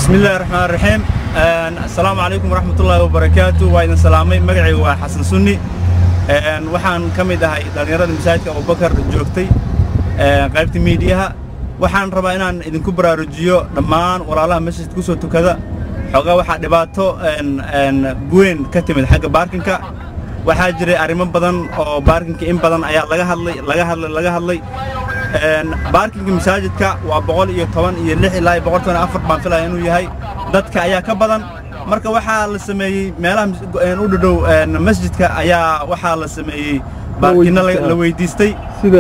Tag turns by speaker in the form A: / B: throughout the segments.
A: bismillahi raxmaan raxiim assalaamu calaykum waraxmatullaahi wabarakaatu waa idin salaamay magacaygu waa xasan sunni waxaan ka mid ahay dhallinyarada masaajidka abubakar joogtay qaybta miidiyaha waxaan rabaa inaan idinku baraarujiyo dhammaan walaalaha masjidka ku soo tukada xoogaa waxaa dhibaato weyn ka timid xagga baarkinka waxaa jiray arrimo badan oo baarkinka in badan ayaa laga hadlay laga hadlay laga hadlay baarkinka masaajidka waa boqol iyo toban iyo lix ilaa iyo boqol toban afar baan filaya inuu yahay dadka ayaa ka badan marka waxaa la sameeyey meelaha u dhadhow masjidka ayaa waxaa la sameeyey baarkino la weydiistay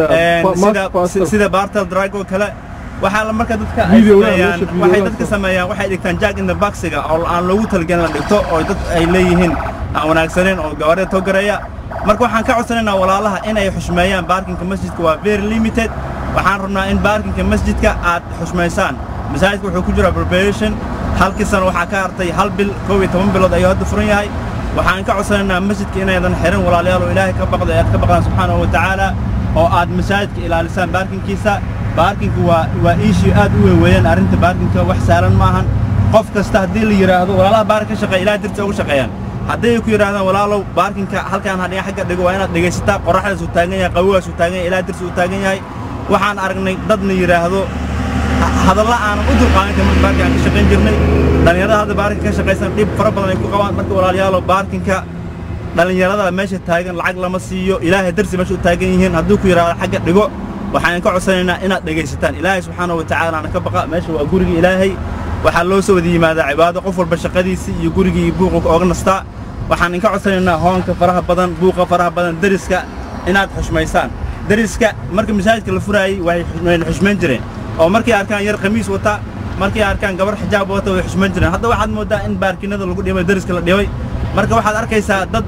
A: sida bartel drag oo kale waxaa marka dadka ay sameeyaan waxay dadka sameeyaan waxay dhigtaan jack in the boxiga oo aan loogu talagelin la dhigto oo dad ay leeyihiin aan wanaagsaneyn oo gawaarida togareeya marka waxaan ka codsanaynaa walaalaha inay xushmeeyaan baarkinka masjidka waa very limited waxaan rabnaa in baarkinka masjidka aad xushmaysaan masaajidka wuxuu ku jiraa preparation halkii sano waxaa ka hartay hal bil koob iyo toban bilood ayuu hadda furan yahay waxaan ka codsanaynaa masjidka inaydan xirin walaalayaal oo ilaahay ka baqda ee aad ka baqdaan subxaanahu wa tacaala oo aad masaajidka ilaalisaan baarkinkiisa baarkinku waa waa iishii aad u weyn weeyaan arrinta baarkinka wax saalan ma ahan qof kasta haddii la yidhaahdo walaalaha baarkin ka shaqeeya ilahay dartiisa ugu shaqeeyaan hadday ku yidhahdaan walaalow baarkinka halkaan hadhiga xagga dhigo waa inaad dhegaysataa qorraxdaasuu taagan yahay qawigaasuu taagan yahay ilahay dartiisa uu taagan yahay waxaan aragnay dadna yidhaahdo hadalla aanan u dulqaadan karin baarkin aan ka shaqayn jirnay dhallinyarada hadda baarkinka ka shaqaysan dhib fara badan ay ku qabaan marka walaalayaalo baarkinka dhallinyarada meesha taagan lacag lama siiyo ilaahay darsi meesha u taagan yihiin hadduu ku yidhahdo xagga dhigo waxaan ka codsanaynaa inaad dhegaysataan ilaahay subxaanahu wa tacaalaana ka baqa meesha waa guriga ilaahay waxaa loo soo wada yimaadaa cibaado qof walba shaqadiisii iyo gurigii iyo buuqa ooga nastaa waxaan inka codsanaynaa hoonka faraha badan buuqa faraha badan deriska inaad xushmaysaan deriska marka masaajidka la furaayey wayna xushmayn jireen oo markay arkaan yar khamiis wata markay arkaan gabar xijaab wata way xushmayn jireen hadda waxaad mooddaa in baarkinada lagu dhibay deriska la dhibay marka waxaad arkaysaa dad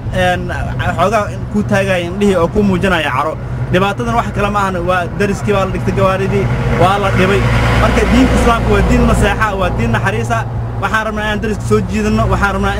A: xoogaa ku taagaya indhihii oo ku muujinaya caro dhibaatadan wax kale ma ahna waa deriskii baa la dhigtay gawaaridii waa la dhibay marka diinta islaamka waa diin naseexa waa diin naxariisa waxaan rabnaa inaan deriska soo jiidanno waxaan rabnaa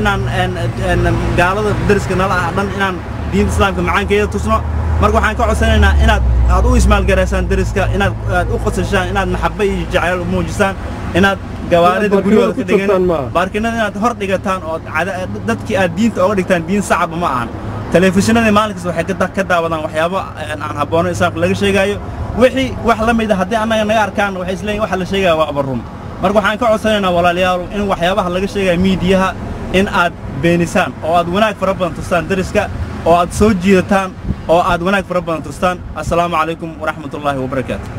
A: inaan gaalada deriska nala ah dhan inaan diinta islaamka macaankeeda tusno marka waxaan ka codsanaynaa inaad aad u ismaalgaraysaan deriska inaad aad u qosashaan inaad maxabba iyo jacayl muujisaan inaad gawaarida guryooda ka dhigan baarkinada inaad hor dhigataan oo dadkii aad diinta ooga dhigtaan diin sacaba ma ahan telefishinadii maalinkaas waxay ka daawadaan waxyaabo aan habboono islaamka laga sheegaayo wixii wax la mid a haddii annaga naga arkaan waxay isleeyihin waxa la sheegaya waa abarun marka waxaan ka codsanaynaa walaalayaal in waxyaabaha laga sheegaya miidiyaha in aad beenisaan oo aad wanaag fara badan tustaan deriska oo aad soo jiidataan oo aad wanaag fara badan tustaan assalaamu calaykum waraxmatullaahi wabarakaatu